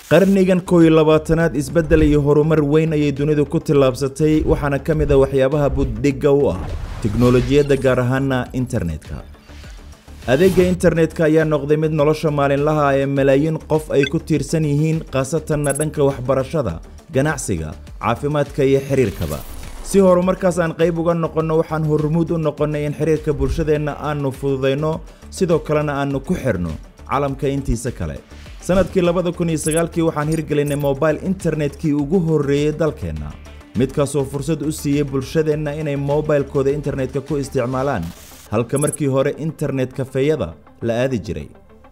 qarnigan koow iyo labaatanaad isbeddel iyo horumar weyn ayay dunidu ku tillaabsatay waxaana ka mid a waxyaabaha buddhigga u ah tiknolojiyadda gaar ahaana internetka adeegga internetka ayaa noqday mid nolosha maalinlaha ee malaayiin qof ay ku tiirsan yihiin khaasatanna dhanka waxbarashada ganacsiga caafimaadka iyo xiriirkaba si horumarkaas aan qayb uga noqonno waxaan hormuud u noqonnay in xiriirka bulshadeenna aannu fududayno sidoo kalena aannu ku xidhno calamka intiisa kale sannadkii labada kun iyo sagaalkii waxaan hirgelinay mobile internetkii ugu horreeyey dalkeenna midkaasoo fursad u siiyey bulshadeenna inay mobilkooda internetka ku isticmaalaan halka markii hore internet kafeeyada la aadi jiray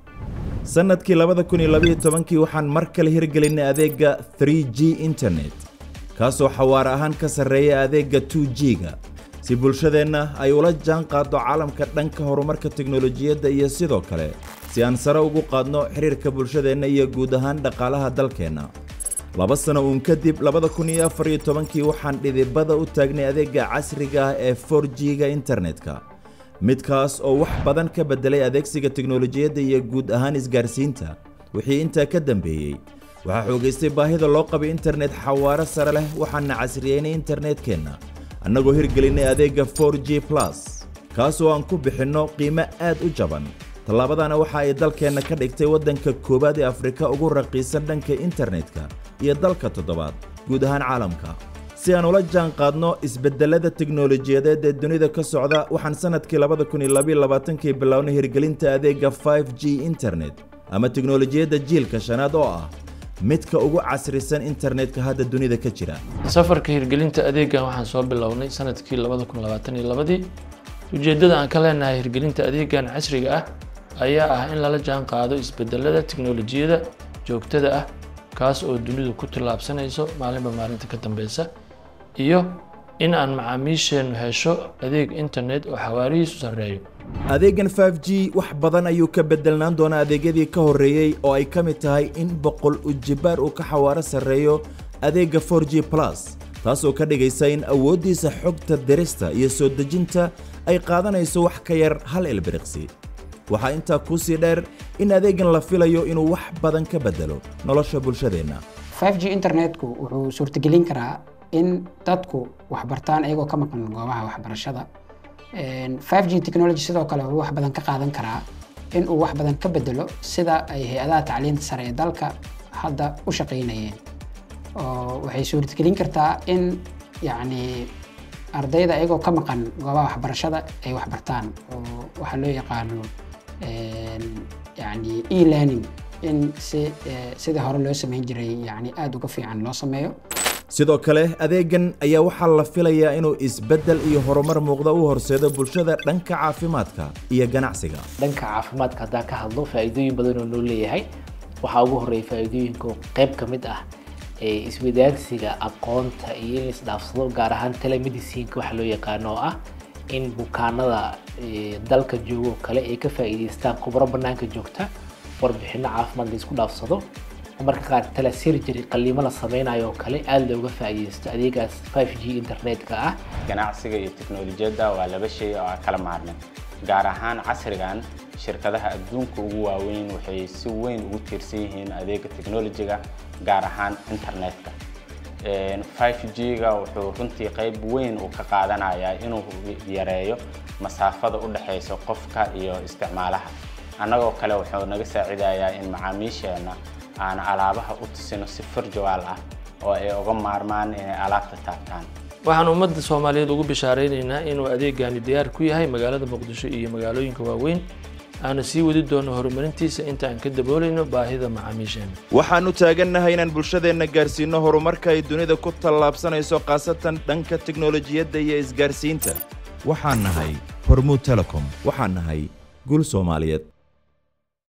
sannadkii labada kun iyo labaiyo tobankii waxaan mar kale hirgelinay adeegga 3 g internet kaasoo xawaare ahaan ka sarreeya adeegga 2 g-ga si bulshadeenna ay ula jaan qaaddo caalamka dhanka horumarka teknolojiyadda iyo sidoo kale si aan sare ugu qaadno xiriirka bulshadeenna iyo guud ahaan dhaqaalaha dalkeenna laba sano uun kadib labada kun iyo afar iyo tobankii waxaan dhidibada u taagnay adeegga casriga ah ee 4 g-ga internetka midkaas oo wax badan ka beddelay adeegsiga teknolojiyadda iyo guud ahaan isgaarsiinta wixii intaa ka dambeeyey waxaa xoogaystay baahida loo qabay internet xawaaro sare leh waxaana casriyeynay internetkeenna annagoo hirgelinay adeegga 4 g plus kaasoo aan ku bixinno qiimo aad u jaban tallaabadana waxa ay dalkeenna ka dhigtay waddanka koowaad ee afrika ugu raqiisan dhanka internetka iyo dalka toddobaad guud ahaan caalamka si aan ula jaan qaadno isbedelada teknolojiyadeed ee dunida ka socda waxaan sannadkii labada kun iyo labaiyo labaatankii bilownay hirgelinta adeegga 5 g internet ama teknolojiyadda jiilka shanaad oo ah midka ugu casrisan internetka hadda dunida ka jira safarka hirgelinta adeeggan waxaan soo bilownay sanadkii labada kun labaatan iyo labadii ujeeddada aan ka leenahay hirgelinta adeeggan casriga ah ayaa ah in lala jaan qaado isbedelada teknolojiyada joogtada ah kaas oo dunidu ku tillaabsanayso maalinba maalinta ka dambeysa iyo in aan macaamiisheennu hesho adeeg internet oo xawaarihiisu sarreeyo adeeggan 5 g wax badan ayuu ka bedelnaan doonaa adeegyadii ka horreeyey oo ay ka mid tahay in boqol ujibaar uu ka xawaaro sarreeyo adeegga 4 g plus taasoo ka dhigaysa in awooddiisa xogta dirista iyo soo dejinta ay qaadanayso wax ka yar hal ilbiriqsi waxaa intaa kuu sii dheer in adeeggan la filayo inuu wax badan ka bedelo nolosha bulshadeenna 5 g internetku wuxuu suurtagelin karaa in dadku waxbartaan iyagoo ka maqan goobaha waxbarashada 5 g technology sidoo kale wuxuu wax badan ka qaadan karaa in uu wax badan ka bedelo sida ay hay-adaha tacliinta sare ee dalka hadda u shaqaynayeen oo waxay suurtagelin kartaa in yacni ardayda iyagoo ka maqan goobaha waxbarashada ay waxbartaan oo waxaa loo yaqaano yani e-learning in si sidii hore loo samayn jiray yani aada uga fiican loo sameeyo sidoo kale adeeggan ayaa waxaa la filayaa inuu isbeddel iyo horumar muuqda u horseedo bulshada dhanka caafimaadka iyo ganacsiga dhanka caafimaadka haddaan ka hadlo faa'iidooyin badan oo noo leeyahay waxaa ugu horreeya faa'iidooyinka qayb ka mid ah ee iswadaagsiga aqoonta iyo in isdhaafsado gaar ahaan telemedicineka waxa loo yaqaano oo ah in bukaanada dalka joogo kale ay ka faa'iidaystaan khubro bannaanka joogta warbixino caafimaad la isku dhaafsado marka qaar telesurgery qaliimo la sameynayo oo kale aada looga faa'iidaysto adeegaas 5 g internetka ah ganacsiga iyo teknolojiyadda waa laba shay oo aan kala maarmin gaar ahaan casrigan shirkadaha adduunka ugu waaweyn waxay si weyn ugu tiirsan yihiin adeega teknolojiga gaar ahaan internetka 5 g-ga wuxuu runtii qayb weyn uu ka qaadanayaa inuu yareeyo masaafada u dhexaysa qofka iyo isticmaalaha annagoo kale wuxuu naga saacidayaa in macaamiisheenna aan alaabaha u tusino si furjawaal ah oo ay uga maarmaan inay alaabta taabtaan waxaan ummadda soomaaliyeed ugu bishaaraynaynaa inuu adeegani diyaar ku yahay magaalada muqdisho iyo magaalooyinka waaweyn aana sii wadi doono horumarintiisa inta aan ka daboolayno baahida macaamiisheena waxaannu taagannahay inaan bulshadeenna gaarsiinno horumarka ay dunida ku tallaabsanayso khaasatan dhanka teknolojiyadda iyo isgaarsiinta waxaan nahay hormuud telecom waxaan nahay guul soomaaliyeed